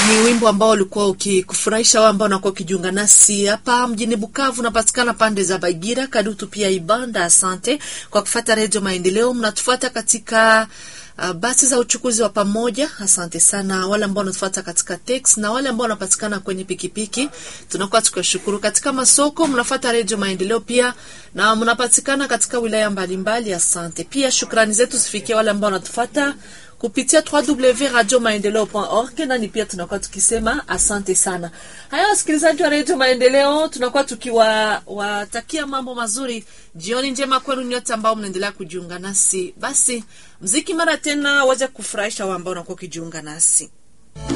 Ni wimbo ambao ulikuwa ukikufurahisha wao ambao unakuwa ukijiunga nasi hapa mjini Bukavu. Unapatikana pande za Bagira, Kadutu pia Ibanda. Asante kwa kufata Redio Maendeleo, mnatufuata katika Uh, basi za uchukuzi wa pamoja. Asante sana wale ambao wanatufuata katika text na wale ambao wanapatikana kwenye pikipiki, tunakuwa tukiwashukuru. Katika masoko mnafuata Redio Maendeleo pia na mnapatikana katika wilaya mbalimbali. Asante pia, shukrani zetu zifikie wale ambao wanatufuata kupitia www.radiomaendeleo.org nani pia tunakuwa tukisema asante sana. Haya, wasikilizaji wa redio Maendeleo, tunakuwa tukiwatakia mambo mazuri, jioni njema kwenu nyote ambao mnaendelea kujiunga nasi. Basi mziki mara tena waja kufurahisha wao ambao unakuwa ukijiunga nasi.